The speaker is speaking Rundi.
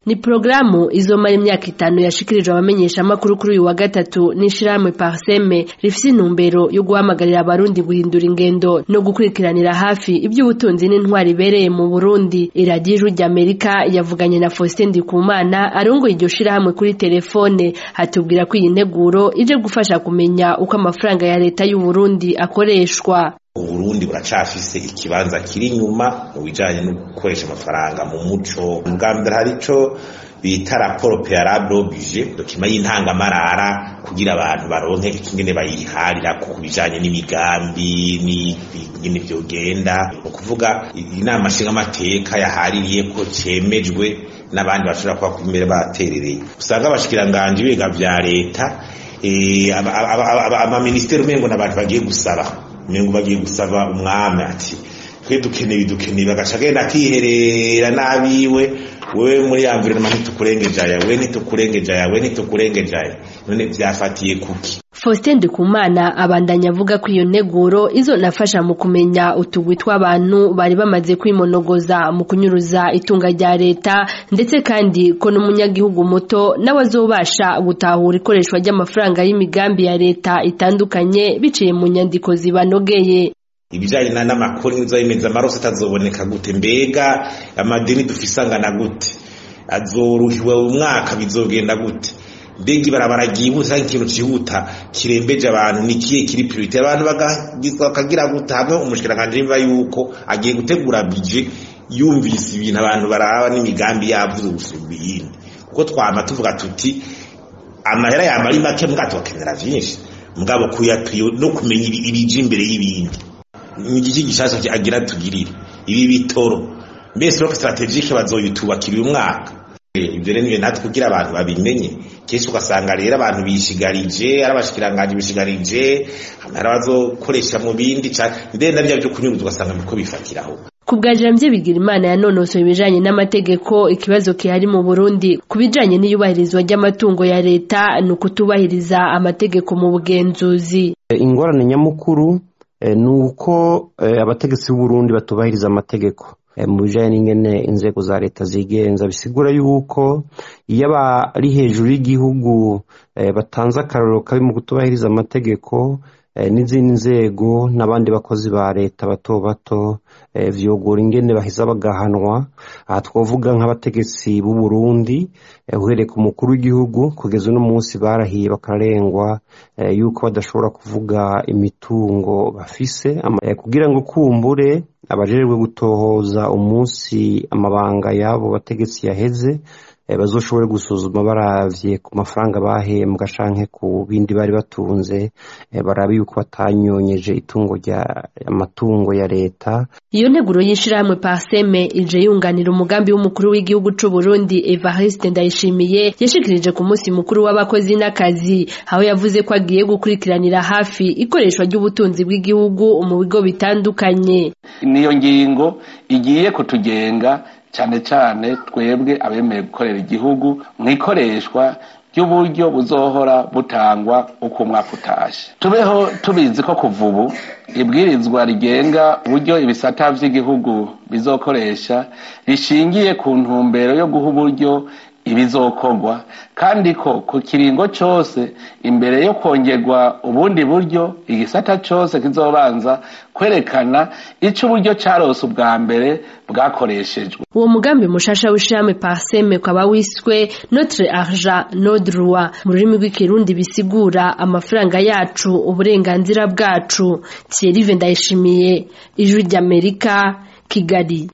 ni porogaramu izomara imyaka itanu yashikirijwe abamenyesha amakuru kuri uyu wa gatatu n'ishirahamwe parseme rifise intumbero yo guhamagarira abarundi guhindura ingendo no gukurikiranira hafi iby'ubutunzi n'intwari ibereye mu burundi iradiyo ijwi ry'amerika yavuganye na faustin ndikumana arongoye iryo shirahamwe kuri telefone hatubwira ko iyi nteguro ije gufasha kumenya uko amafaranga ya leta y'uburundi akoreshwa uburundi buracafise ikibanza kiri inyuma mu bijanye no gukoresha amafaranga mu muco bwa mbere hari ico bita raporo préalable oblige dokima y'intangamarara kugira abantu baronke ikingene bayiharira ku bijanye n'imigambi n'ingene vyogenda ni ukuvuga inama nshingamateka yahaririye ko cemejwe n'abandi bashobora kuba kumere baterereye usanga abashikiranganji biga vya leta amaministeri umengo n'abantu bagiye gusaba umengo bagiye gusaba umwami ati twe dukeneye dukeneye bagaca agenda akiherera n'abiwe wewe muri ya environnement ntitukurengeje aya we ntitukurengeje aya we ntitukurengeje aya none vyafatiye kuki Faustin Ndikumana abandanya avuga ko iyo nteguro izonafasha mu kumenya utugwi tw'abantu bari bamaze kwimonogoza mu kunyuruza itunga rya leta ndetse kandi ko n'umunyagihugu muto nawe azobasha gutahura ikoreshwa ry'amafaranga y'imigambi ya leta itandukanye biciye mu nyandiko zibanogeye ibijanye n'amakuru nizayimeza amaroso atazoboneka gute mbega amadeni dufise angana gute azoruhiwe umwaka bizogenda gute mbega ibarabara ryihuta ikintu cihuta kirembeje abantu ni kiye kiri priorite abantu bakagira gute hamwe umushikiranganje yumva yuko agiye gutegura bije yumvise ibintu abantu baraba n'imigambi yavuze gusumba iyindi kuko twama tuvuga tuti amahera yama ari make mugabo tubakenera vyinshi mugabo kuyapriyo no kumenya ibije imbere y'ibindi igiki gishasha agira tugirire ibi bitoro mbese rock strategique bazoyitubakira uyu mwaka ibyo rero natwe kugira abantu babimenye kenshi ugasanga rero abantu bishigarije ari abashikiranganje bishigarije hari abazokoresha mu bindi ndenda bya byo kunyuruza ugasanga biko bifatiraho ku bwa Jamvye bigira imana yanonosoye ibijanye n'amategeko ikibazo kihari mu Burundi ku bijanye n'iyubahirizwa ry'amatungo ya leta ni ukutubahiriza amategeko mu bugenzuzi ingorane nyamukuru ni uko abategetsi b'uburundi batubahiriza amategeko mu bijyanye n'ingene inzego za leta zigenza bisigura yuko iyo abari hejuru y'igihugu batanze akarorero kabi mu kutubahiriza amategeko n'izindi nzego n'abandi bakozi ba leta bato bato vyogora ingene baheza bagahanwa aha twavuga nk'abategetsi b'u Burundi uhereye ku mukuru w'igihugu kugeza uno munsi barahiye bakarengwa yuko badashobora kuvuga imitungo bafise kugira ngo kumbure abajejwe gutohoza umunsi amabanga y'abo bategetsi yaheze bazoshobore gusuzuma baravye ku mafaranga bahembwa canke ku bindi bari batunze barabe yuko batanyonyeje itungo rya amatungo ya leta iyo nteguro y'ishirahamwe parseme ije yunganira umugambi w'umukuru w'igihugu c'u Burundi Evariste Ndayishimiye yashikirije ku munsi mukuru w'abakozi n'akazi aho yavuze ko agiye gukurikiranira hafi ikoreshwa ry'ubutunzi bw'igihugu mu bigo bitandukanye niyo ngingo igiye kutugenga cyane cyane twebwe abemeye gukorera igihugu mu ikoreshwa ry'uburyo buzohora butangwa uko umwaka utashe tubeho tubizi ko kuva ubu ibwirizwa rigenga uburyo ibisata by'igihugu bizokoresha rishingiye ku ntumbero yo guha uburyo ibizokorwa kandi ko ku kiringo cyose imbere yo kongerwa ubundi buryo igisata cyose kizobanza kwerekana icyo uburyo cyarose ubwa mbere bwakoreshejwe uwo mugambi mushasha w'ishirahamwe parseme ukaba wiswe notre argent nos droits mu rurimi rw'ikirundi bisigura amafaranga yacu uburenganzira bwacu Thierry Ndayishimiye ijwi ry'Amerika Kigali